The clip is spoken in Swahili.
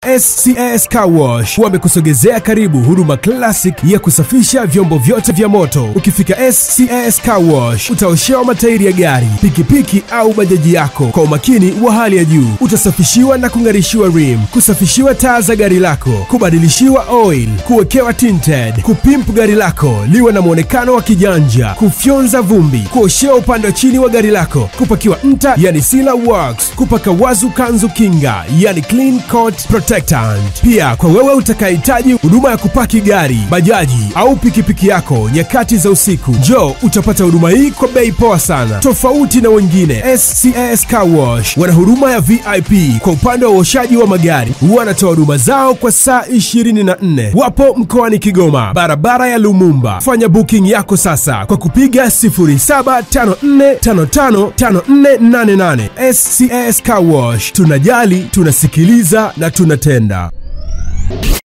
SCS Car Wash wamekusogezea karibu huduma classic ya kusafisha vyombo vyote vya moto. Ukifika SCS Car Wash utaoshewa matairi ya gari, pikipiki au bajaji yako kwa umakini wa hali ya juu. Utasafishiwa na kung'arishiwa rim, kusafishiwa taa za gari lako, kubadilishiwa oil, kuwekewa tinted, kupimp gari lako liwe na mwonekano wa kijanja, kufyonza vumbi, kuoshewa upande wa chini wa gari lako, kupakiwa nta yani sealer works, kupaka wazu kanzu kinga yani clean coat protectant. Pia kwa wewe utakayehitaji huduma ya kupaki gari, bajaji au pikipiki yako nyakati za usiku, njoo utapata huduma hii kwa bei poa sana, tofauti na wengine. SCS Car Wash wana huduma ya VIP kwa upande wa uoshaji wa magari, wanatoa huduma zao kwa saa 24. Wapo mkoani Kigoma, barabara ya Lumumba. Fanya booking yako sasa kwa kupiga 0754555488. SCS Car Wash, tunajali, tunasikiliza na tunatenda.